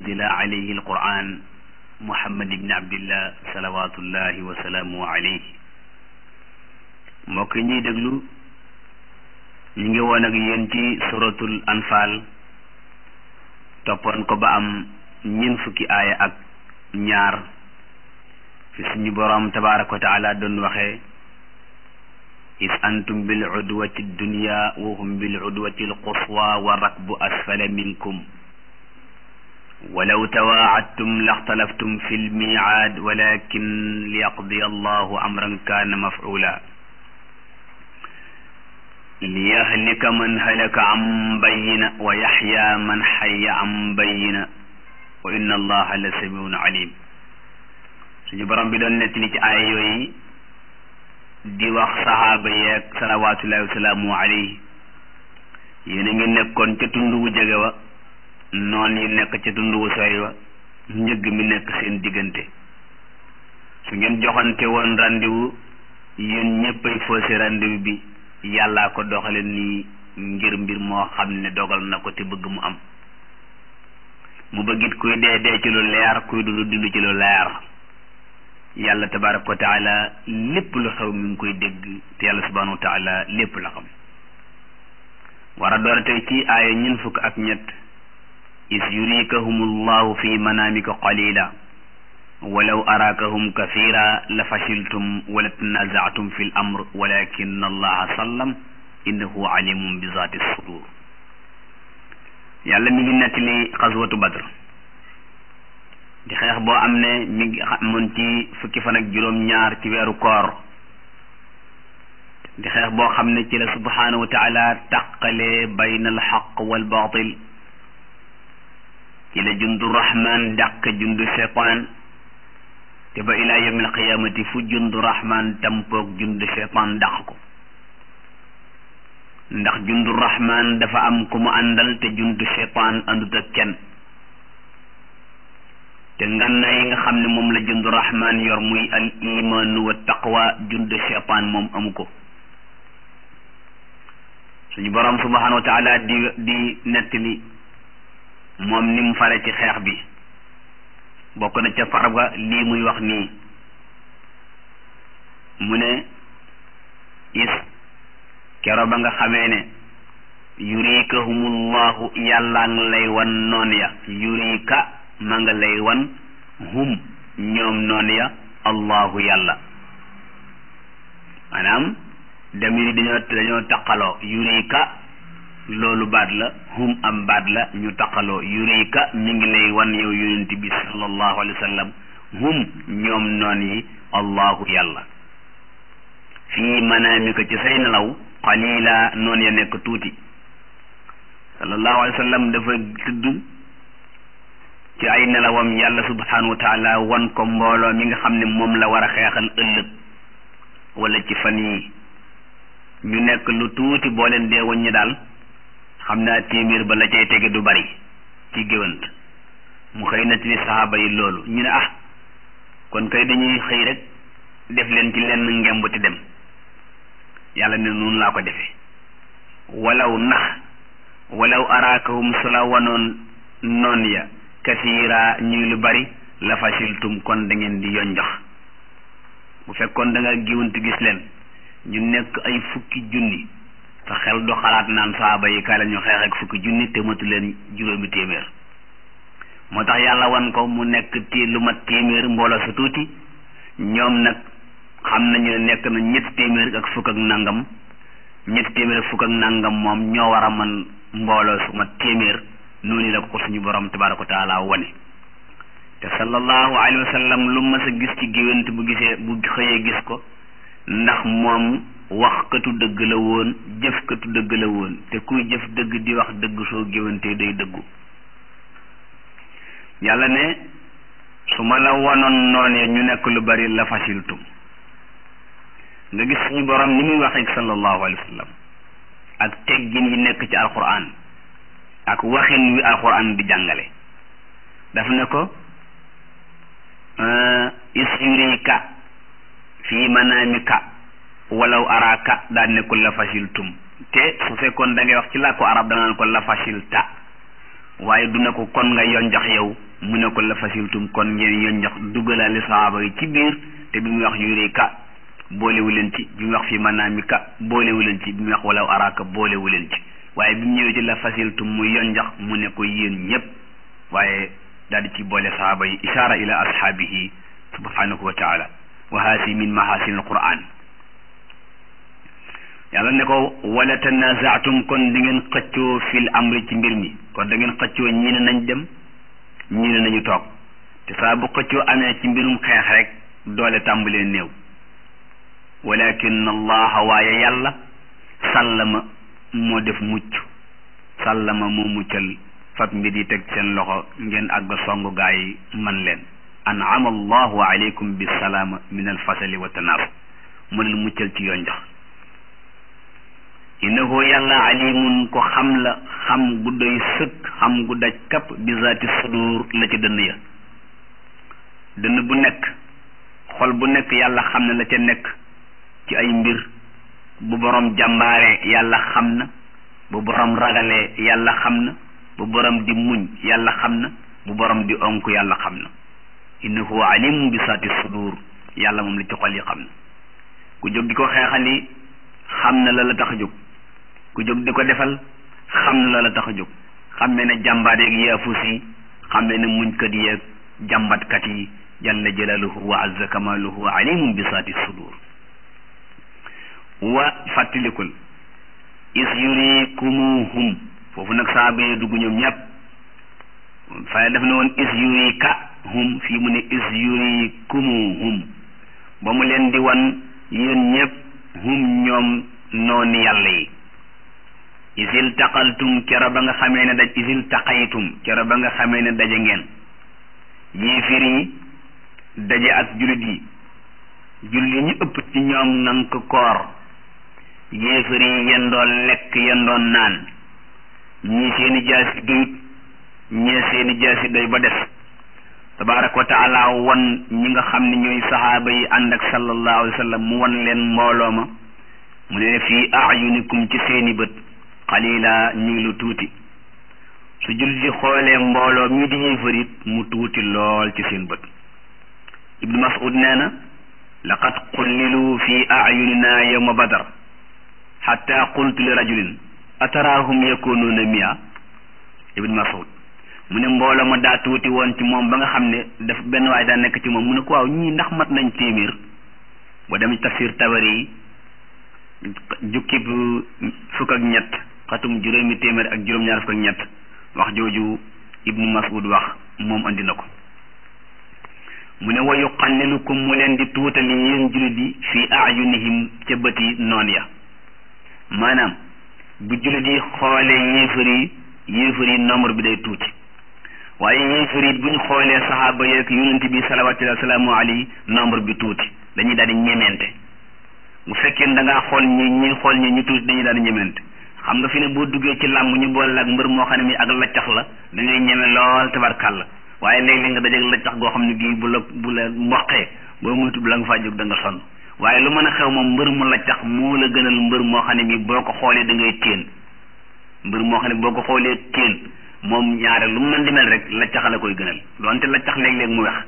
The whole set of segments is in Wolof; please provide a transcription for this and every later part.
dila alayhi alquran muhammad ibni abdillah salawatullahi wa salaamu alayhi mbokk ñuy déglu ñu ngi woon ak yéen ci suratul anfal toppoon ko ba am ñeent fukki aaya ak ñaar fi suñu boroom tabaraka wa taala doon waxee is antum bil udwati dunya wa hum bil udwati alquswa wa rakbu asfala minkum walaw tawaacadtum laxtalaftum fi lmiicaad walakin liyaqdiya allahu amran kaana mafcuula liyahlika man halaka an bayina wa yaxya man xaya an bayina wa inna allaha la samiun alim suñu borom bi doon nettali ci aaya yooyu di wax saxaaba yeeg salawatullahi wasalaamu alayhi yéen a ngi nekkoon ca tund wu jege wa noon yi nekk ca tund wu sori wa njëgg mi nekk seen diggante su ngeen joxante woon rendez-vous yéen ñëppay faussé rendez-vous bi yàllaa ko doxale nii ngir mbir moo xam ne dogal na ko te bëgg mu am mu bëggit kuy dee dee ci lu leer kuy dund dund ci lu leer yàlla tabaraka wa taala lépp lu xew mi ngi koy dégg te yàlla subhanahu wa taala lépp la xam war a door tey ci aaya ñun fukk ak ñett is yurikahum llahu fi manaamika qalila walaw araakahum kathira la fashiltum wala tanazaatum fi l amr walakin allaha sallam innahu alimun bi zati sudur yàlla mi ngi nettali xaswatu badr di xeex boo am ne mi ngi amoon ci fukki fan ak juróom ñaar ci weeru koor di xeex boo xam ne ci la subhanahu wa taala tàqalee bayna al xaq wal batil ci la jundu rahman dàq jundu cheytaan te ba ilaa yawmil qiyaamati fu jundu rahman tampoog jundu cheytaan dàq ko ndax jundu rahman dafa am ku mu àndal te jundu cheytaan àndut ak kenn te nganna yi nga xam ne moom la jundu rahman yor muy al imaanu wa taqwa jundu cheytaan moom amu ko suñu borom subhanahu wa taala di di nettali moom ni mu fare ci xeex bi bokk na ca farga lii muy wax nii mu ne is kero ba nga xamee ne yurikahumullahu yàllaa nga lay wan noon ya yurika ma nga lay wan hum ñoom noon ya allahu yàlla maanaam demiri dañoo dañoo taqaloo yurika loolu baat la hum am baat la ñu taqaloo yurika mi ngi lay wan yow yonent bi sallallahu alayhi wa sallam hum ñoom noon yi allahu yàlla fii manaamika ci say nelaw qalila noon ya nekk tuuti sallallahu alayhi wa sallam dafa tudd ci ay nelawam yàlla subhanahu wa taala wan ko mbooloo mi nga xam ne moom la war a xeexal ëllëg wala ci fan yi ñu nekk lu tuuti boo leen dee waññi daal xam naa téeméer ba la cay tege du bari ci géwant mu xëy na ci saxaaba yi loolu ñu ne ah kon kay dañuy xëy rek def leen ci lenn ngemb ti dem yàlla ne noonu laa ko defee walaw nax walaw araakahum su la wanoon noon ya kasiira ñuy lu bari la fasiltum kon da ngeen di yonjox bu fekkoon da nga géwant gis leen ñu nekk ay fukki junni sa xel du xalaat naan saaba yi kaay la ñu xeex ak fukki junni te matu leen juróomi téeméer moo tax yàlla wan ko mu nekk ti lu mat téeméer mbooloo sa tuuti ñoom nag xam nañu ne nekk na ñetti téeméer ak fukk ak nangam ñetti téeméer ak fukk ak nangam moom ñoo war a man mbooloo su mat téeméer noonu la ko suñu borom tabaraka wa taala wane te sallallahu alayhi wa sallam lu mas a gis ci géwént bu gisee bu xëyee gis ko ndax moom waxkatu dëgg la woon jëfkatu dëgg la woon te kuy jëf dëgg di wax dëgg soo géwante day dëggu yàlla ne su ma la wanoon noonee ñu nekk lu bari la fasiltum nga gis suñu borom ni muy waxee sallallahu alayhi wa sallam ak teggin yi nekk ci alquran ak waxin wi alquran di jàngale daf ne ko isyurika fii manaamika walaw araaka daan ne ko la fasiltum te su fekkoon da ngay wax ci làkku arab da nga naan ko la fasilta waaye du ne ko kon nga yoon jox yow mu ne ko la fasiltum kon ngeen yonjax duggalaale sahaaba yi ci biir te bi muy wax yuree ka boolewu leen ci bi muy wax fi manaami ka boolewu leen ci bi muy wax wala araaka boolewu leen ci waaye bi mu ñëwee ci la fasiltum mu yonjax mu ne ko yéen ñëpp waaye daal di ci boole sahaaba yi ishaara ila ashaabihi subhanahu wa taala wa haasi min mahasin alquran yàlla ne ko wala tanazaatum kon da ngeen xëccoo fil amri ci mbir mi kon da ngeen xëccoo ñii ne nañ dem ñii ne nañu toog te saa bu xëccoo amee ci mbirum xeex rek doole tàmbalee néew walakin allaha waaye yàlla sàllama moo def mucc sàllama moo muccal fab mbir yi teg seen loxo ngeen àgg songu gaa yi man leen an'ama allahu alaykum bisalaama min alfasali wa tanaaf mu leen muccal ci yoon jox innahu yàlla alimun ko xam la xam gu doy sëkk xam gu daj kapp bi zaati sudur la ci dënn ya dënn bu nekk xol bu nekk yàlla xam na la ca nekk ci ay mbir bu borom jàmbaare yàlla xam na bu borom ragalee yàlla xam na bu borom di muñ yàlla xam na bu borom di onk yàlla xam na innahu alimun bi zaati sudur yàlla moom la ci xol yi xam na ku jóg di ko xeexali xam na la la tax a jóg ku jóg di ko defal xam na la la tax a jóg xammee ne jàmbaar yeeg yaafus yi xammee ne muñkat yeeg jàmbatkat yi jalla jalaaluhu wa azza kamaaluhu alimun bi saati sudur wa fàttalikul is yurikumuhum foofu nag saaba yi dugg ñoom ñëpp fay def na woon is yurika hum fii mu ne is yurikumuhum ba mu leen di wan yéen ñëpp hum ñoom noonu yàlla yi isil taqaltum kero ba nga xamee ne daj isil taqaytum kero ba nga xamee ne daje ngeen yéefir yi daje ak jullit yi jullit yi ñu ëpp ci ñoom ngan ko koor yéefir yi yendoon lekk yendoon naan ñii seeni jaasi doyut ñee seeni jaasi doy ba des tabaraka wa taala wan ñi nga xam ne ñooy saxaaba yi ànd ak sallallahu alayhi wa sallam mu wan leen mbooloo ma mu ne fii ayunikum ci seeni bët xalila ñu ngi lu tuuti su jullit di xoolee mbooloo mii di yéefar it mu tuuti lool ci seen bët ibnu mas'ud nee na laqad qullilu fi ayunina yawma badar xatta qultu li rajulin ataraahum yakunuuna mia ibnu mas'ud mu ne mbooloo ma daa tuuti woon ci moom ba nga xam ne daf benn waay daa nekk ci moom mu ne ko waaw ñii ndax mat nañ téeméer ba dem tafsir tabari yi jukki bu fukk ak ñett xatum juróomi téeméer ak juróom-ñaar fukk ak ñett wax jooju ibnu mas'ud wax moom andi na ko mu ne wa yuqallilukum mu leen di tuutali yéen jullit yi fi ayunihim ca bëti noon ya maanaam bu jullit yi xoolee yéefar yi yéefar yi nombre bi day tuuti waaye yéefar yi bu ñu xoolee saxaaba yeeg yonent bi salawaatullahi salaamu alayhi nombre bi tuuti dañuy daal di ñemente bu fekkee da ngaa xool ñi ñi xool ñi ñu tuuti dañuy daal di ñemente xam nga fi ne boo duggee ci làmb ñu boole ak mbër moo xam ne mi ak laccax la da ngay ñeme lool tabarkàlla waaye léeg-léeg nga dajeeg laccax goo xam ne gii bu la bu la mboqee boo moytu bu la nga faa jóg da nga sonn waaye lu mën a xew moom mbër mu laccax moo la gënal mbër moo xam ne mi boo ko xoolee da ngay téen mbër moo xam ne boo ko xoolee téen moom ñaare lu mën di mel rek laccax la koy gënal donte laccax léeg-léeg mu wex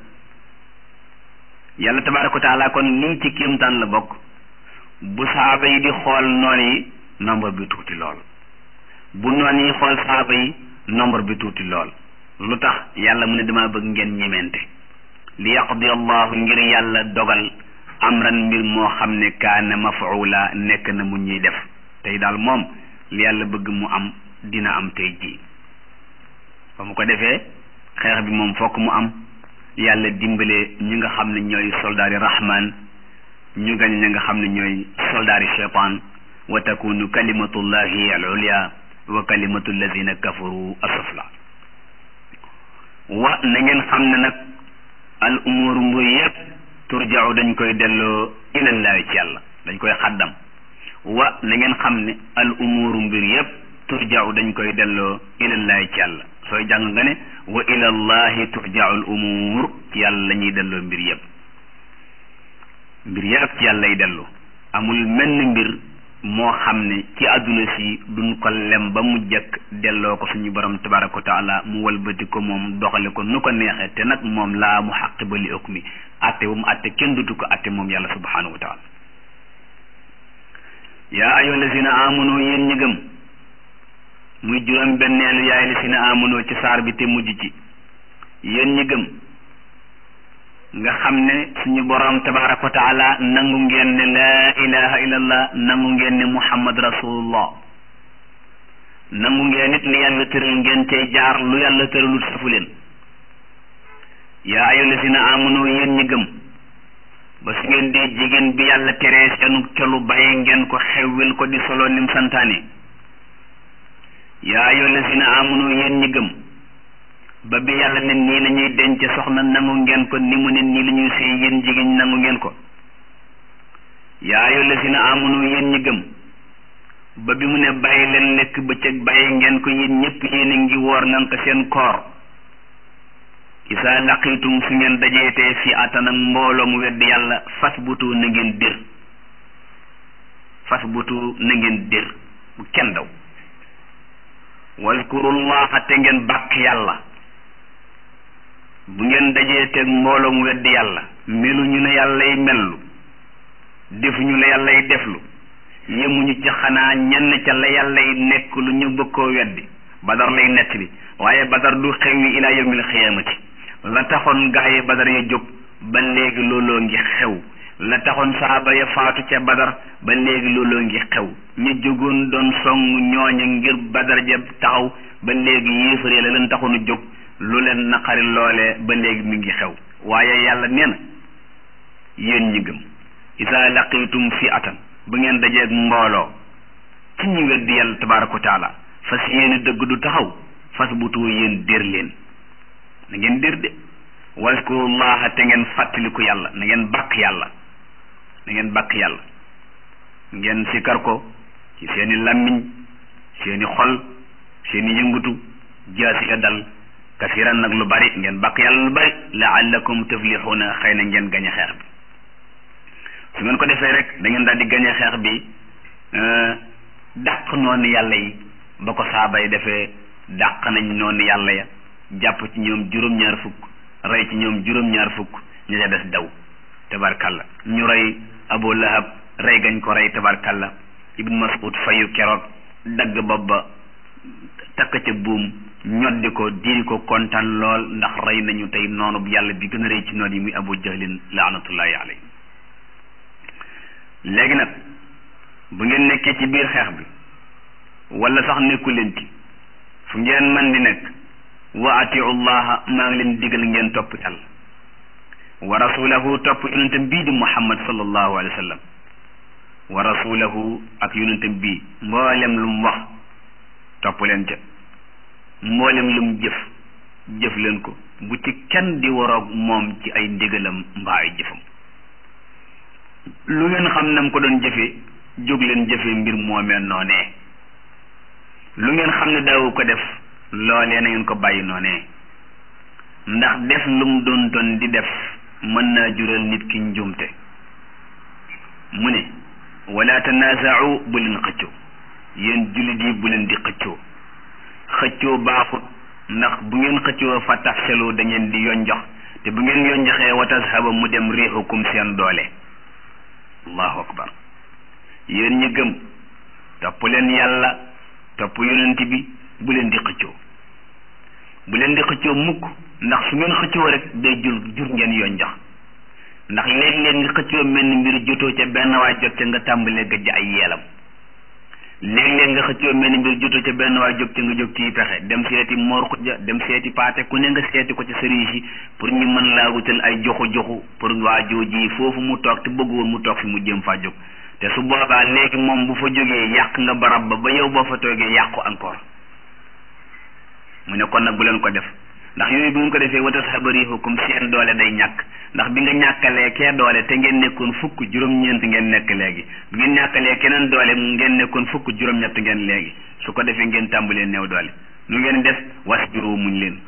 yàlla tabaaraka wa taala kon lii ci kéemtaan la bokk bu saaba yi di xool noon yi nombre bi tuuti lool bu noon yi xool saaba yi nombre bi tuuti lool lu tax yàlla mu ne dama bëgg ngeen ñemente li yaqdi allahu ngir yàlla dogal amran mbir moo xam ne kaana mafuula nekk na mu ñuy def tey daal moom li yàlla bëgg mu am dina am tey jii ba mu ko defee xeex bi moom fokk mu am yàlla dimbale ñi nga xam ne ñooy soldaari rahman ñu gañ ñi nga xam ne ñooy soldaari cheytaan wa takunu kalimatullahi al ulya wa kalimatu alladina kafaru asufla wa na ngeen xam ne nag al umuru mbir yépp turja'u dañ koy delloo ilallahi ci yàlla dañ koy xaddam wa na ngeen xam ne al umuru mbir yépp turja'u dañ koy delloo ilallahi ci yàlla sooy jàng nga ne wa ilallahi turja'u al umur ci yàlla la ñuy delloo mbir yépp mbir yépp ci yàlla lay dellu amul menn mbir moo xam ne ci àdduna si duñ ko lem ba mu jëkk delloo ko suñu borom tabaraka wa taala mu walbati ko moom doxale ko nu ko neexee te nag moom laa mu xaqi ba li ëkk mi atte bu mu atte kenn dutu ko atte moom yàlla subhanahu wa taala yaa ayyuha lazina amanu yéen ñi gëm muy juróom benneelu yaay lazina amanu ci saar bi te mujj ci yéen ñi gëm nga xam ne suñu borom tabaraka wa taala nangu ngeen ne laa ilaha illallah nangu ngeen ne muhammad rasulullah nangu ngeen it li yàlla tëral ngeen cay jaar lu yàlla tëralut safu leen yaa ayyuha lazina amanu yéen ñi gëm ba su ngeen dee jigéen bi yàlla teree seenu colu bàyyi ngeen ko xewwil ko di solo nim santaane yaa ayyuha lazina amanu yéen ñi gëm ba bi yàlla ne nii la ñuy denc soxna nangu ngeen ko ni mu ne nii la ñuy sëy yéen jigéen ñi nangu ngeen ko yaa ayyuha lazina amanu yéen ñi gëm ba bi mu ne bàyyi leen lekk bëccëg bàyyi ngeen ko yéen ñëpp yéen a ngi woor nan ko seen koor isa laqitum su ngeen dajeetee fi atan ak mbooloo mu wedd yàlla fas butu na ngeen dir fas butu na ngeen dir bu kenn daw wazkurullaha te ngeen bàkk yàlla bu ngeen dajeeteeg mbooloo mu wedd yàlla meluñu ne yàllay mellu defuñu la yàllay deflu yemuñu ci xanaa ñenn ca la yàllay nekk lu ñu bëgg koo weddi badar lay nett bi waaye badar du xewi ila yawmil xiyaamati la taxoon gaa yi badar ya jóg ba léegi looloo ngi xew la taxoon saaba ya faatu ca badar ba léegi looloo ngi xew ñu jógoon doon song ñooña ngir badar ja taxaw ba léegi yéefare la leen taxoon a jóg lu leen naqari loolee ba léegi mi ngi xew waaye yàlla nee na yéen ñi gëm isa laqitum fi atan bu ngeen dajeeg mbooloo ci ñu weddi yàlla tabaraka wa taala fas yéene dëgg du taxaw fas butu yéen dér leen na ngeen dér de waskurullaha te ngeen fàttaliku yàlla na ngeen bàkk yàlla na ngeen bàkk yàlla ngeen sikar ko ci seeni làmmiñ seeni xol seeni yëngutu jaasi ya dal kasiran nag lu bari ngeen bàkk yàlla lu bari laallakum tuflixuuna xëy na ngeen gañe xeex bi su ngeen ko defee rek da ngeen daal di gañe xeex bi dàq noonu yàlla yi ba ko saaba yi defee dàq nañ noonu yàlla ya jàpp ci ñoom juróom-ñaar fukk rey ci ñoom juróom-ñaar fukk ñu ca des daw tabarkalla ñu rey abu lahab rey gañ ko rey tabarkalla ibn mas'ud fayu keroog dagg bopp ba takk ca buum ñoddi ko diri ko kontaan lool ndax rey nañu tey noonu bu yàlla bi gën a rëy ci noon yi muy abu jahlin laanatullahi alayhi léegi nag bu ngeen nekkee ci biir xeex bi wala sax nekku leen ci fu ngeen man di nekk wa atiu llaha maa ngi leen digal ngeen topp yàlla wa rasulahu topp yonentam bii di muhammad sallallahu alayhi wa sallam wa rasulahu ak yonentam bii mboolem lu mu wax topp leen ca mboolem lu mu jëf jëf leen ko bu ci kenn di waroog moom ci ay ndigalam mbaa ay jëfam lu ngeen xam nam ko doon jëfee jóg leen jëfee mbir moomee noonee lu ngeen xam ne daawu ko def loolee na ngeen ko bàyyi noonee ndax def lu mu doon doon di def mën naa jural nit ki njuumte mu ne wala tanaaza'u bu leen xëccoo yéen jullit yi bu leen di xëccoo xëccoo baaxut ndax bu ngeen xëccoo fa tafselu da ngeen di yonjox te bu ngeen yonjoxee wa tashaba mu dem riixukum seen doole allahu akbar yéen ñi gëm topp leen yàlla topp yonent bi bu leen di xëccoo bu leen di xëccoo mukk ndax su ngeen xëccoo rek day jur jur ngeen yonjox ndax léeg-léeg nga xëccoo mel ni mbir jotoo ca benn waay jot ca nga tàmbalee gëj ay yeelam léeg-léeg nga xëccoo mel ni mbir jotoo ca benn waay jóg ca nga jóg ciy pexe dem seeti moor xujja dem seeti paate ku ne nga seeti ko ci sëriñ si pour ñu mën laa wutal ay joxu joxu pour waa jooji foofu mu toog te bëggoon mu toog fi mu jëm faa jóg te su boobaa léegi moom bu fa jógee yàq nga barab ba ba yow boo fa toogee yàqu encore mu ne kon nag bu leen ko def ndax yooyu bu ngeen ko defee watas xabarihukum seen doole day ñàkk ndax bi nga ñàkkalee kee doole te ngeen nekkoon fukk juróom-ñeent ngeen nekk léegi bi ngeen ñàkkalee keneen doole ngeen nekkoon fukk juróom-ñett ngeen léegi su ko defee ngeen tàmbalee néew doole nu ngeen def wasbiru muñ leen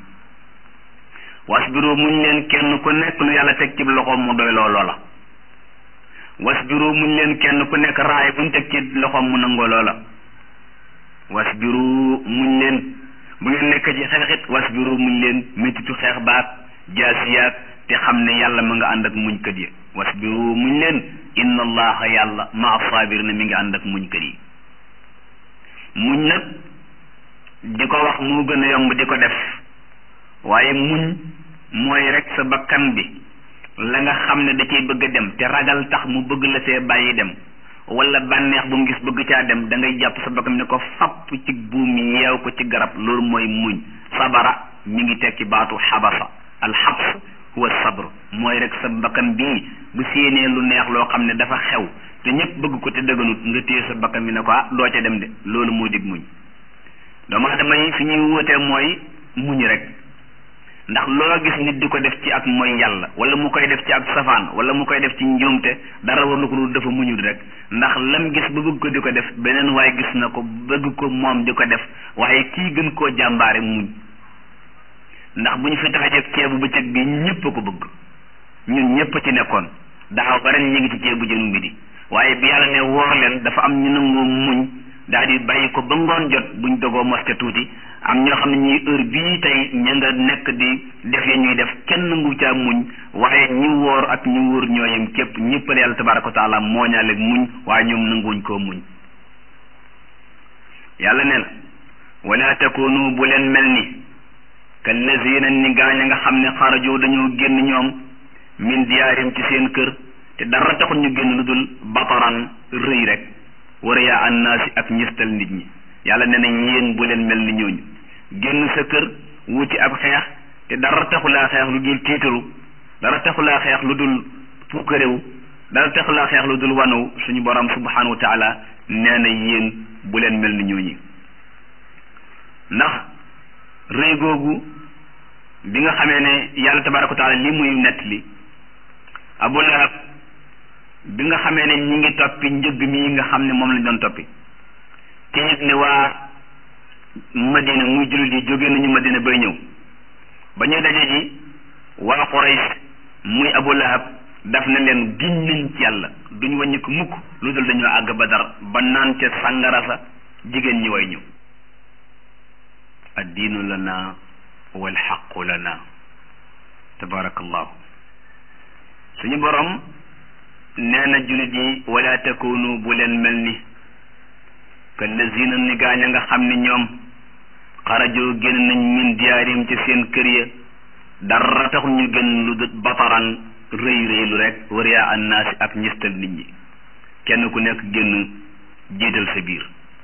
wasbiru muñ leen kenn ku nekk lu yàlla teg ci loxoom mu doy loo loola wasbiru muñ leen kenn ku nekk raay buñ teg ci loxoom mu nangoo loola wasbiru muñ leen bu ngeen nekk ci xeexit wasbiru muñ leen méttitu xeex baat jaasiyaat te xam ne yàlla ma nga ànd ak muñkat yi wasbiru muñ leen inna allaha yàlla ma saabir na mi ngi ànd ak muñkat yi muñ nag di ko wax moo gën a yomb di ko def waaye muñ mooy rek sa bakkan bi la nga xam ne da cay bëgg a dem te ragal tax mu bëgg la see bàyyi dem wala bànneex bu mu gis bëgg caa dem da ngay jàpp sa bakkan ne ko fapp ci buum yeew ko ci garab loolu mooy muñ sabara mi ngi tekki baatu xabasa alxabs huwa sabr mooy rek sa bakkan bii bu séenee lu neex loo xam ne dafa xew te ñëpp bëgg ko te dëgganut nga téye sa bakkan bi ne ko ah doo ca dem de loolu moo dig muñ doomu aadama yi fi ñuy wóotee mooy muñ rek ndax loo gis nit di ko def ci ak mooy yàlla wala mu koy def ci ak safaan wala mu koy def ci njuumte dara war lu ko dul dafa muñul rek ndax lam gis ba bëgg ko di ko def beneen waaye gis na ko bëgg ko moom di ko def waaye kii gën koo jàmbaare muñ ndax bu ñu fi taxajee ceebu bëccëg bi ñëpp a ko bëgg ñun ñëpp a ci nekkoon daaw ba ren ñu ngi ci ceebu jën bi di waaye bi yàlla ne woor leen dafa am ñu nangoo muñ daal di bàyyi ko ba ngoon jot buñ dogoo moske tuuti am ñoo xam ne ñuy heure bii tey ña nga nekk di def ya ñuy def kenn nangu caa muñ waaye ñi woor ak ñi wóor ñooyam képp ñëppale yàlla tabaraka wa taala mooñaale muñ waaye ñoom nanguwuñ koo muñ yàlla ne na wala takunu bu leen mel ni kallazina ni gaañ a nga xam ne xarajoo dañoo génn ñoom min diyaarim ci seen kër te dara taxul ñu génn lu dul bataran rëy rek war yaa annaasi ak ñistal nit ñi yàlla nee na yéen bu leen mel ni ñooñu génn sa kër wuti ab xeex te dara taxulaa xeex lu dul tiitaru dara taxulaa xeex lu dul puukarewu dara taxulaa xeex lu dul wanaw suñu borom subhanahu wa taala nee na yéen bu leen mel ni ñooñu ndax rëy googu bi nga xamee ne yàlla tabaraka wa taala li muy nett li abu lahab bi nga xamee ne ñi ngi toppi njëgg mi nga xam ne moom lañ doon toppi te it ne waa madina muy jullit yi jóge nañu madina bay ñëw ba ñuy daje ji waa Quraysh muy abu lahab daf na leen giñ nañ ci yàlla duñ wàññi ko mukk lu dul dañoo àgg badar ba naan ca sàngara sa jigéen ñi way ñu addiinu lana wal xaqu lana tabarakallahu suñu borom nee na jullit yi wala takunu bu leen mel ni kallazina ni gaañ a nga xam ne ñoom xarajoo génn nañ min diyaarim ci seen kër ya dara taxul ñu génn lu dut bataran rëy rëylu rek wariyaa annaasi ak ñistal nit ñi kenn ku nekk génn jiital sa biir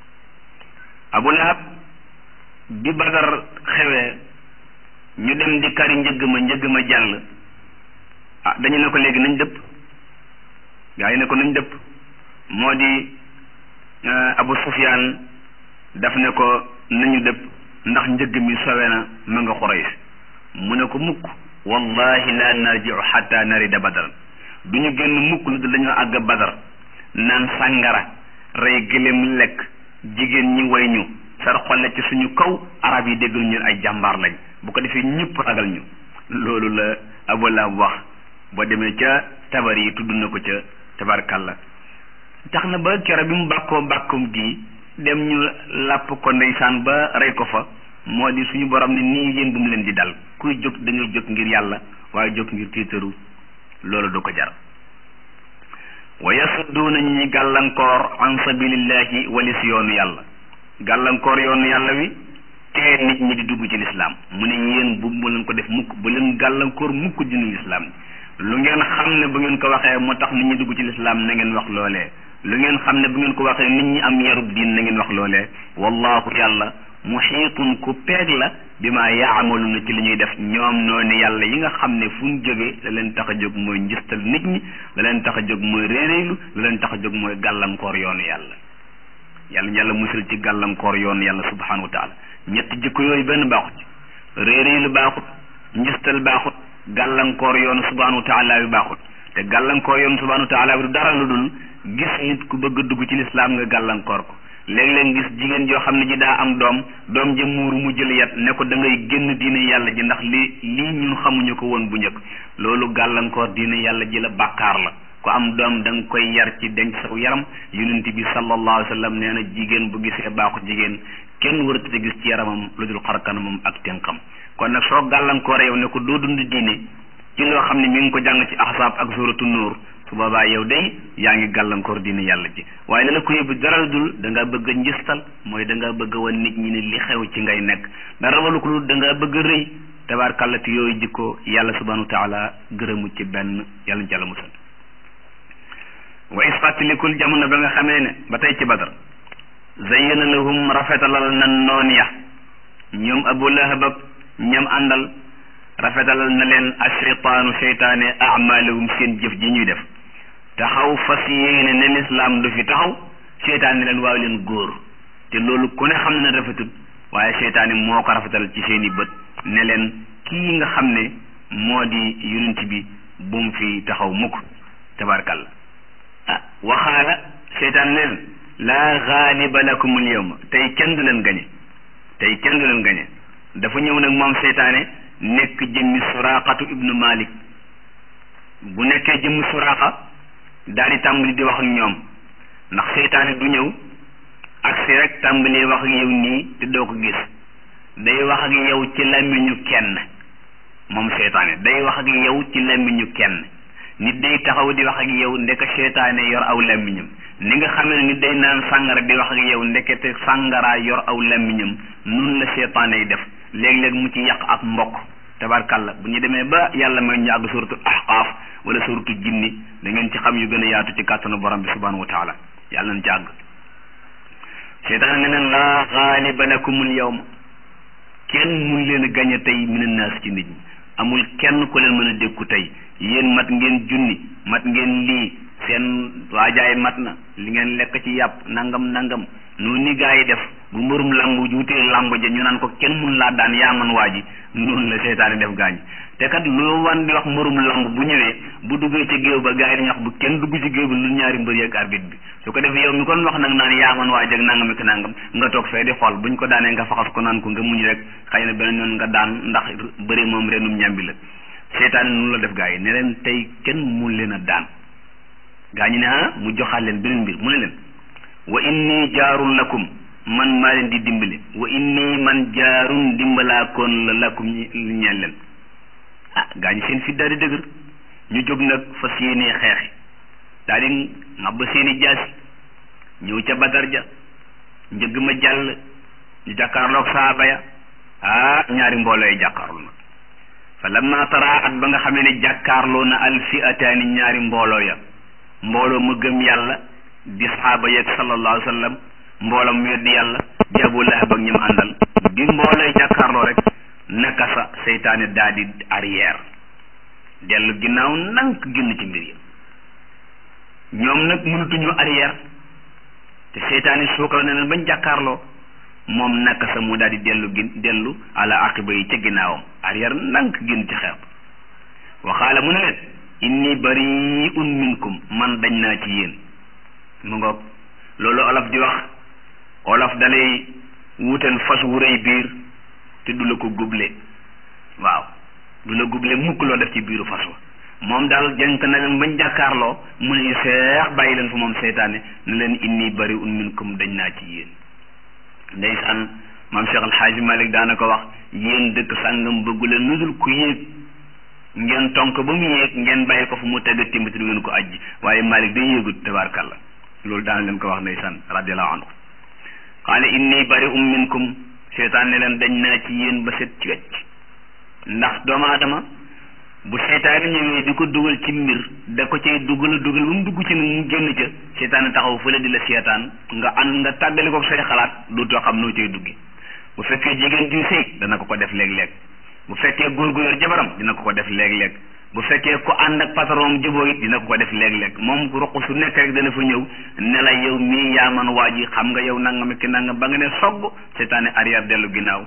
abu lahab bi badar xewee ñu dem di kari njëgg ma njëgg ma jàll ah dañu ne ko léegi nañ dëpp gaa yi ne ko nañ dëpp moo di abu sufyaan daf ne ko nañu dëpp ndax njëgg mi sowe na ma nga xurays mu ne ko mukk wallahi la narjiu xatta narida badar du ñu génn mukk lu dul dañoo àgg badar naan sàngara rey gëléem lekk jigéen ñi way ñu sar xolle ci suñu kaw arab yi déggal ñun ay jàmbaar lañ bu ko defee ñëpp ragal ñu loolu la abu lahab wax boo demee ca tabar yi tudd na ko ca tabarkalla tax na ba kero bi mu bàkkoo bàkkum gi dem ñu làpp ko ndeysaan ba rey ko fa moo di suñu borom ne nii yéen bu mu leen di dal kuy jóg da ngay jóg ngir yàlla waaye jóg ngir tiitaru loolu du ko jar wa yasudduuna ñi gàllankoor an sabilillahi walis yoonu yàlla gàllankoor yoonu yàlla wi tee nit ñi di dugg ci lislaam mu ne yéen bu mu leen ko def mukk bu leen gàllankoor mukk dinu lislaam lu ngeen xam ne bu ngeen ko waxee moo tax nit ñi dugg ci lislaam na ngeen wax loolee lu ngeen xam ne bu ngeen ko waxee nit ñi am yarub diin na ngeen wax loolee wallahu yàlla muxiitun ku peeg la bi ma yaamaluna ci li ñuy def ñoom noonu yàlla yi nga xam ne fu ñu jógee la leen tax a jóg mooy njistal nit ñi la leen tax a jóg mooy réeréylu la leen tax a jóg mooy gàllankoor yoonu yàlla yàlla yàlla musul ci gàllankoor yoonu yàlla subhanahu wa taala ñetti jikko yooyu benn baaxut réeréylu baaxut njistal baaxut gàllankoor yoonu subhanahu wa taala bi baaxut te gàllankoor yoonu subhanahu wa taala bi du dara lu dul gis nit ku bëgg a dugg ci lislaam nga gàllankoor ko léeg-léeg gis jigéen joo xam ne ji daa am doom doom ja muuru mu jël yat ne ko da ngay génn diine yàlla ji ndax li lii ñun xamuñu ko woon bu njëkk loolu gàllankoor diine yàlla ji la bàkkaar la ku am doom da nga koy yar ci denc saw yaram yonent bi sallallahu alayhi wa sallam nee na jigéen bu gisee baaxu jigéen kenn waratu te gis ci yaramam lu dul xar kanamam ak tënkam kon nag soo gàllankoor yow ne ko doo dund diine ci loo xam ne mi ngi ko jàng ci ahsaab ak suratu nuur su boobaa yow day yaa ngi gàllankoor diine yàlla ji waaye la la ko yóbbu dara dul da ngaa bëgg a njistal mooy da ngaa bëgg a wan nit ñi ne li xew ci ngay nekk dara walu ko dul da ngaa bëgg a rëy tabaarkàllati yooyu jikko yàlla subhanahu wa taala gërëmu ci benn yàlla ñu ci yàlla musal wa is fàttalikul jamono ba nga xamee ne ba tey ci badar zayyana lahum rafetalal na noon ya ñoom abu lahab ak ñam àndal rafetalal na leen asheytaanu seytaane amalahum seen jëf ji ñuy def taxaw fas yéene ne lislaam du fi taxaw seytaan ne leen waaw leen góor te loolu ku ne xam ne rafetul waaye seytaane moo ko rafetal ci seeni bët ne leen kii nga xam ne moo di yonent bi bu mu fi taxaw mukk tabarkalla ah waxaala seytaan ne leen laa gaaliba lakum al yawma tey kenn du leen gañe tey kenn du leen gañe dafa ñëw nag moom seytaane nekk jëmmi suraqatu ibnu malik bu nekkee jëmmi suraqa daal di tàmbali di wax ak ñoom ndax seytaane du ñëw ak si rek tàmbali wax ak yow nii te doo ko gis day wax ak yow ci làmmiñu kenn moom seytaane day wax ak yow ci làmmiñu kenn nit day taxaw di wax ak yow ndeke seytaane yor aw làmmiñam ni nga xamee ne nit day naan sàngara di wax ak yow ndekete sàngara yor aw làmmiñam nun la seytaane yi def léeg-léeg mu ci yàq ak mbokk tabarkalla bu ñu demee ba yàlla may ñu àgg suratul ahqaaf wala suratul jinni da ngeen ci xam yu gën a yaatu ci kàttanu borom bi subhanahu wa taala yàlla nañ ci àgg seytaane ne leen laa gaaliba lakumul yawma kenn mun leen a gañe tey mina naas ci nit ñi amul kenn ku leen mën a dékku tey yéen mat ngeen junni mat ngeen lii seen waajaay mat na li ngeen lekk ci yàpp nangam nangam noonu ni gaa yi def bu mbërum lamb wutee lamb ja ñu naan ko kenn mun laa daan yaa man waa ji noonu la seytaane def gaañ te kat lu wan di wax mbërum lamb bu ñëwee bu duggee ci géew ba gaa yi dañuy wax bu kenn dugg ci géew bi lu ñaari mbër yeeg arbitre bi su ko defee yow mi kon wax nag naan yaa man waa ji ak nangam ak nangam nga toog fee di xool buñ ko daanee nga faxas ko naan ko nga muñ rek xëy na beneen yoon nga daan ndax bëri moom renum ñambi la seytaane noonu la def gaa yi ne leen tey kenn mun leen a daan gaa ñi ne ah mu joxaat leen beneen mbir mu ne leen wa inni jaarun lakum man maa leen di dimbali wa inni man jaarun dimbalaakoon la lakum ñeel leen ah gaa ñi seen fit daal di dëgër ñu jóg nag fas yéenee xeexi daal di ngàbb seeni jaasi ñëw ca badar ja njëgg ma jàll ñu jàkkaarloog saaba ya ah ñaari mbooloo yi jàkkaarloo nag fa lamma taraat ba nga xamee ne jàkkaarloo na al fi'ataani ñaari mbooloo ya mbooloo mu gëm yàlla di saxaaba yeeg sallallahu alayhi wa sallam mbooloo mu weddi yàlla di Abu Lahab ak ñoom àndal bi mboolooy jàkkaarloo rek naka sa seytaane daal di arrière dellu ginnaaw nank génn ci mbir yi ñoom nag mënatuñu arrière te seytaane suukal na leen bañ jàkkaarloo moom naka sa mu daal di dellu gin dellu ala aqiba yi ca ginnaawam arrière nank génn ci xeex waxaala mu ne leen inni bari'un minkum man dañ naa ci yéen mu ngoog loolu olof di wax olof dalay wutal fas wu rëy biir te du la ko guble waaw du la guble mukk loo def ci biiru fas wa moom daal jënk na leen bañ jàkkaarloo mu ne seex bàyyi leen fa moom seytaane ne leen inni bari'un minkum dañ naa ci yéen ndeysaan maam Cheikh Alxaaji Malik daana ko wax yéen dëkk sàngam bëggu leen lu dul ku yéeg ngeen tonk ba mu yéeg ngeen bàyyi ko fu mu tëgg timbati du ngeen ko ajji waaye Malik day yéegut tabaarkàlla loolu daan leen ko wax ndeysaan radiallahu anhu qaala inni bari'un minkum seytaan ne leen dañ naa ci yéen ba set ci wecc ndax doomu aadama bu seytaane ñëwee di ko dugal ci mbir da ko cay dugal dugal ba mu dugg ci nag mu génn ca seytaane taxaw fële di la seetaan nga ànd nga tàggali ko say xalaat dootoo xam noo cay duggi bu fekkee jigéen ju sëy dana ko ko def léeg-léeg bu fekkee góor gu yor jabaram dina ko ko def léeg-léeg bu fekkee ko ànd ak patron jubóo it dina ko ko def léeg-léeg moom ruq su nekk rek dana fa ñëw ne la yow mii yaa man waa ji xam nga yow nangam ki nangam ba nga ne sogg seytaane arrière dellu ginnaaw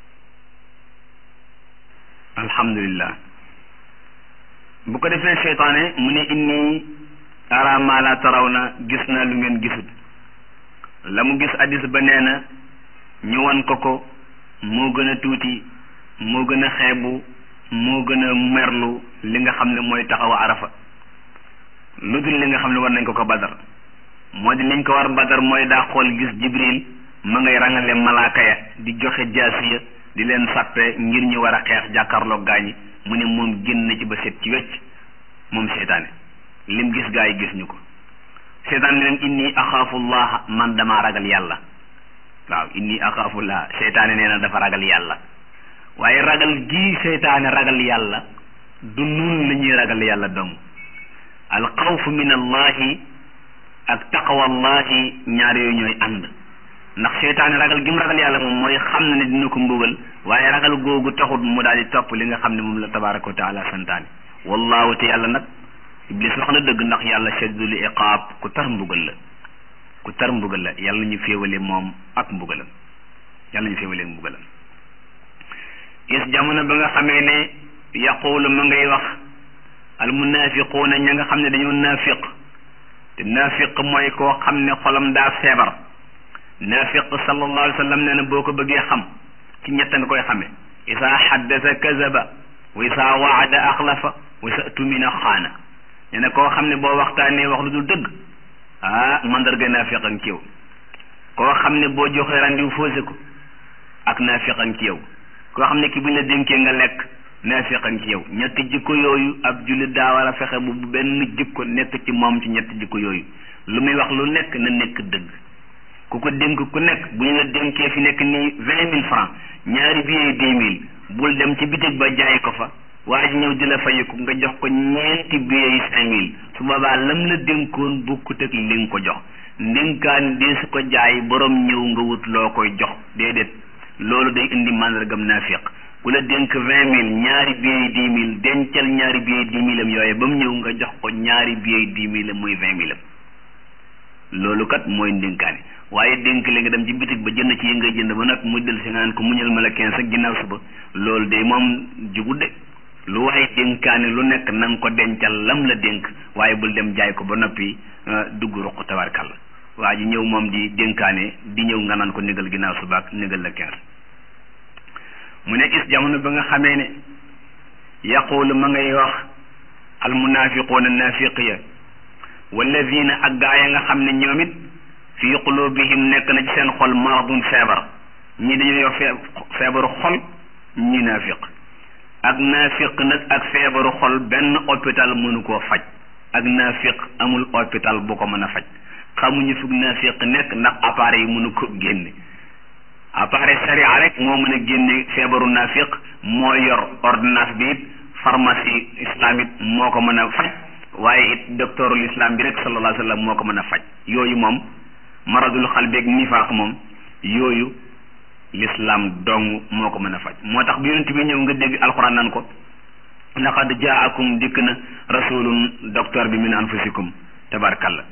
alhamdulillah bu ko defee seytaane mu ne inni ara ma la taraw na gis na lu ngeen gisut la mu gis addis ba nee na ñu wan ko ko moo gën a tuuti moo gën a xeebu moo gën a merlu li nga xam ne mooy taxaw arafa lu dul li nga xam ne war nañ ko ko badar moo di liñ ko war badar mooy daa xool gis jibril ma ngay rangale malaaka ya di joxe jaasiya di leen sàppe ngir ñu war a xeex jàkkaarloo gaañi mu ne moom génn na ci ba set ci wecc moom seytaane lim gis gaa yi gis ñu ko seytaane ne leen inni axaafullaha man damaa ragal yàlla waaw inni axaafullaha seytaane nee na dafa ragal yàlla waaye ragal gii seytaane ragal yàlla du nun la ñuy ragal yàlla dong al xawfu min allahi ak taqwallahi ñaar yooyu ñooy ànd ndax seytaane ragal gi mu ragal yàlla moom mooy xam na ne dina ko mbugal waaye ragal googu taxut mu daal di topp li nga xam ne moom la tabaraka wa taala santaane wallahu te yàlla nag iblis wax na dëgg ndax yàlla shadidul iqaab ku tar mbugal la ku tar mbugal la yàlla ñu féewale moom ak mbugalam yàlla ñu féewale mbugalam is jamono ba nga xamee ne yaqulu ma ngay wax al munafiquuna ña nga xam ne dañoo naafiq te naafiq mooy koo xam ne xolam daa feebar naafiq sallallahu alayhi wa sallam nee na boo ko bëggee xam ci ñett nga koy xamee isaa xaddasa kazaba wa isaa waada axlafa wa isa tumina xaana nee na koo xam ne boo waxtaanee wax lu dul dëgg ah mandarga naafiq ak ci yow koo xam ne boo joxee randiw foose ko ak naafiq ak ci yow koo xam ne ki buñ la dénkee nga lekk naafiq ak ci yow ñetti jikko yooyu ab jullit daa war a fexe bu benn jikko nekk ci moom ci ñetti jikko yooyu lu muy wax lu nekk na nekk dëgg ku ko dénk ku nekk bu ñu la dénkee fi nekk nii vingt mille francs ñaari billets dix mille bul dem ci bitig ba jaay ko fa waa ji ñëw di la fayiku nga jox ko ñeenti billets yi cinq mille su boobaa lam la dénkoon bokkut ak li nga ko jox ndénkaan dee su ko jaay borom ñëw nga wut loo koy jox déedéet loolu day indi màndargam naafiq ku la dénk vingt mille ñaari billets dix mille dencal ñaari billets dix mille am yooyu ba mu ñëw nga jox ko ñaari billets dix mille am muy vingt mille am loolu kat mooy ndénkaane waaye dénk la nga dem ci bitig ba jënd ci yi ngay jënd ba nag mu del si nga naan ko muñal ma la quinze ak ginnaaw suba loolu de moom jugut de lu waaye dénkaane lu nekk na nga ko dencal lam la dénk waaye bul dem jaay ko ba noppi dugg ruq tabarkalla waa ji ñëw moom di dénkaane di ñëw nga naan ko négal ginnaaw suba ak négal la quinze mu ne is jamono ba nga xamee ne yaqulu ma ngay wax al munafiquuna nafiq ya walladina ak gaa ya nga xam ne ñoom it fii qulubihim nekk na ci seen xol maradun feebar ñi dañoo yor feebaru xol ñi naafiq ak naafiq nag ak feebaru xol benn hôpital mënu koo faj ak naafiq amul hôpital bu ko mën a faj xamuñu fug naafiq nekk ndax appareil yi mënu ko génne appareil sharia rek moo mën a génne feebaru naafiq moo yor ordonnance bi it pharmacie islamique moo ko mën a faj waaye it docteurul islam bi rek sallallahu alayhi wa sallam moo ko mën a faj yooyu moom maradul xalbeeg nifaaq moom yooyu l'islam dong moo ko mën a faj moo tax bi yonent bi ñëw nga dégg alquran nan ko laqad jaakum dikk na rasulun docteur bi min anfusikum tabarkalla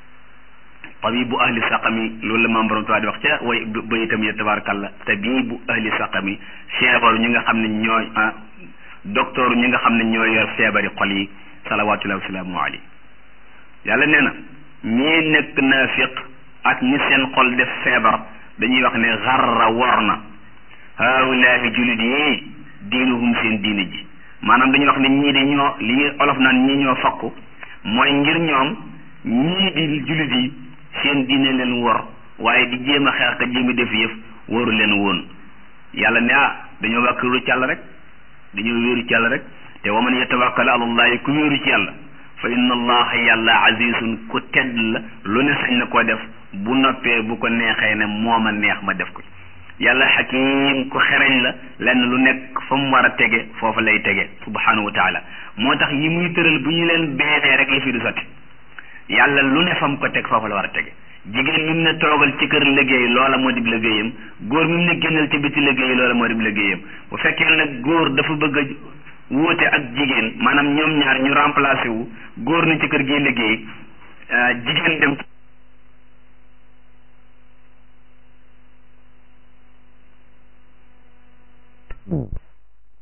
tabibu ahli saqami loolu la maam borom tuwaa di wax ca way ba itam ya tabarkalla tabibu ahli saqami feebaru ñi nga xam ne ñooy docteur ñi nga xam ne ñooy yor feebari xol yi salawatullahi wasalaamu alayhi yàlla nee na ñii nekk naafiq ak ñi seen xol def feebar dañuy wax ne xarra wor na haulaahi julit yi diinuhum seen diine ji maanaam dañuy wax ne ñii de ñoo li ñuy olof naan ñii ñoo fakku mooy ngir ñoom ñii di julit yi seen diine leen wor waaye di jéem a xeex ka jéem a def yëf waru leen woon yàlla ne ah dañoo wàkkiru ci yàlla rek dañoo wéeru ci yàlla rek te wa man yatawakkal ala allahi ku wéeru ci yàlla fa inna allaha yàlla azizun ku tedd la lu ne sañ na koo def bu noppee bu ko neexee ne moo ma neex ma def ko yàlla xakim ku xereñ la lenn lu nekk fa mu war a tege foofa lay tege subhanahu wa taala moo tax yi muy tëral bu ñu leen beenee rek yi fi du sotti yàlla lu ne fa mu ko teg foofa la war a tege jigéen mi mu ne toogal ci kër liggéey loola moo dib liggéeyam góor mi mu ne génnal ci biti liggéey loola moo dib liggéeyam bu fekkee nag góor dafa bëgg a wóote ak jigéen maanaam ñoom ñaar ñu remplacé wu góor na ci kër gi liggéey jigéen dem